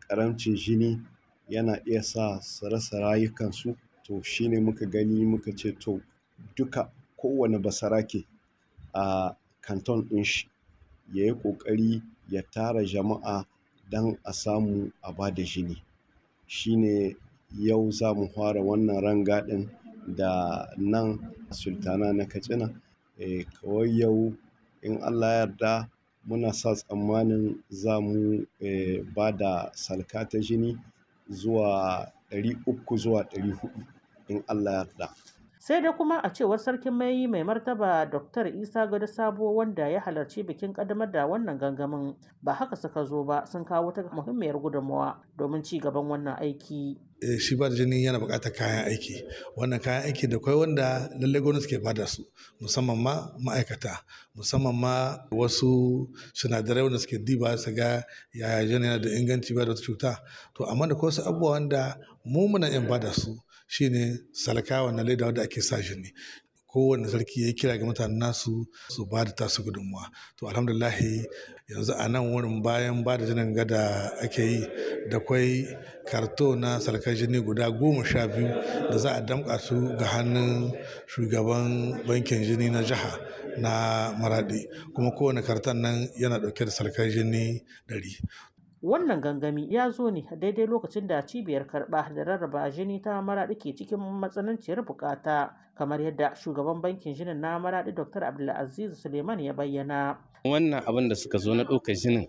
ƙaramcin jini yana iya sa su rasa rayukansu to shine muka gani muka ce to duka kowane basarake a kanton ɗin shi ya yi ƙoƙari ya tara jama'a don a samu a ba da jini shine yau za mu fara wannan rangadin da nan sultana na katsina eh kawai yau in allah yarda muna sa tsammanin za mu eh, ba da salka ta jini zuwa 300 zuwa 400 in allah yarda sai dai kuma a cewar sarkin mai mai martaba dr isa gado sabo wanda ya halarci bikin kaddamar da wannan gangamin ba haka suka zo ba sun kawo ta muhimmiyar gudunmawa domin ci gaban wannan aiki shi ba da jini yana buƙatar kayan aiki wannan kayan aiki da kwai wanda lallai gwamnati ke bada su musamman ma ma'aikata musamman ma wasu sinadarai wanda suke diba su ga yaya jini yana da inganci ba da wata cuta to amma da wasu abubuwa wanda mu muna yin bada su shine salka wannan leda wanda ake sa jini kowane sarki ya kira ga mutanen nasu su ba da tasu gudunmuwa to alhamdulahi yanzu a nan wurin bayan ba da jinin gada ake yi da kwai karto na salkar jini guda goma sha biyu da za a damƙa su ga hannun shugaban bankin jini na jiha na maradi kuma kowane karton nan yana ɗauke da salkar jini ɗari wannan gangami ya zo ne daidai lokacin da cibiyar karɓa da rarraba jini ta maraɗi ke cikin matsananciyar bukata kamar yadda shugaban bankin jinin na maraɗi dr abdulaziz suleiman ya bayyana wannan abin da suka zo na ɗaukar jinin